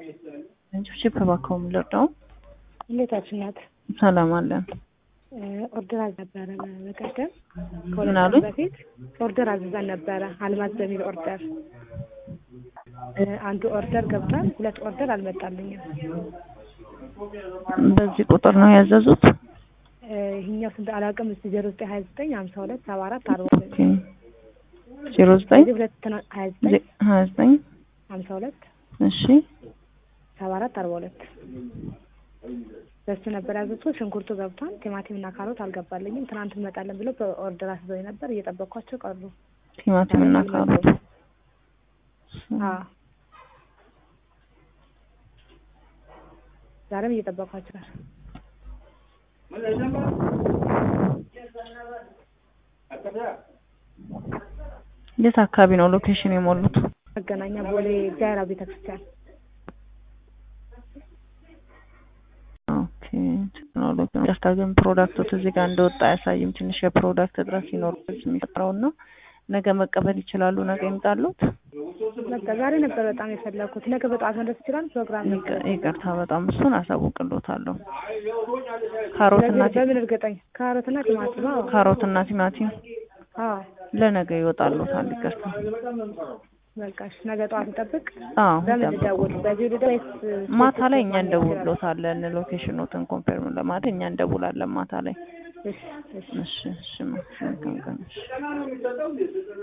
ጭብጭብ እባክዎ የምንለርዳው እንዴታችን ናት? ሰላም አለን። ኦርደር አልነበረ በቀደም ምን ከሁለት አሉኝ? ቀን በፊት ኦርደር አዝዘን ነበረ። አልማዝ በሚል ኦርደር አንዱ ኦርደር ገብቷል። ሁለት ኦርደር አልመጣልኝም። በዚህ ቁጥር ነው ያዘዙት? ይህኛው ስንት አላውቅም። እስቲ ዜሮ ዘጠኝ ሀያ ዘጠኝ ሀምሳ ሁለት ሰባ አራት አርባ ኦኬ ዜሮ ዘጠኝ እዚህ ሁለት ትና- ሀያ ዘጠኝ ዜ- ሀያ ዘጠኝ ሀምሳ ሁለት እሺ ሰባ አራት አርባ ሁለት በሱ ነበር ያዘዝኩት። ሽንኩርቱ ገብቷል። ቲማቲም እና ካሮት አልገባልኝም። ትናንት እንመጣለን ብለው በኦርደር አስበው ነበር። እየጠበቅኳቸው ቀሩ። ቲማቲም እና ካሮት አዎ ዛሬም እየጠበቅኳቸው ነው። የት አካባቢ ነው ሎኬሽን የሞሉት? መገናኛ ቦሌ እግዚአብሔር አብ ቤተክርስቲያን ኦኬ ቴክኖሎጂ ነው። ይቅርታ ግን ፕሮዳክቶት እዚህ ጋር እንደወጣ አያሳይም። ትንሽ የፕሮዳክት እጥረት ሲኖር የሚፈጥረው እና ነገ መቀበል ይችላሉ። ነገ ይምጣሉት። በቃ ዛሬ ነበር በጣም የፈለኩት። ነገ በጠዋት መድረስ ይችላል ፕሮግራም ነበር። ይቅ- ይቅርታ በጣም እሱን አሳውቅሎታለሁ። ካሮትና ስለዚህ ቲ- በምን እርግጠኝ ካሮትና ቲማቲም አዎ ካሮትና ቲማቲም አዎ ለነገ ይወጣሉታል። ይቅርታ በቃ እሺ ነገ ጠዋት እንጠብቅ። አዎ በምን ይጠብቁ። ልደውል? በዚህ ልደውል ወይስ ማታ ላይ እኛ እንደውሎታለን። ሎኬሽኖትን ኮንፈርም ለማለት እኛ እንደውላለን ማታ ላይ። እሺ እሺ እሺ እሺ መልካም ቀን። እሺ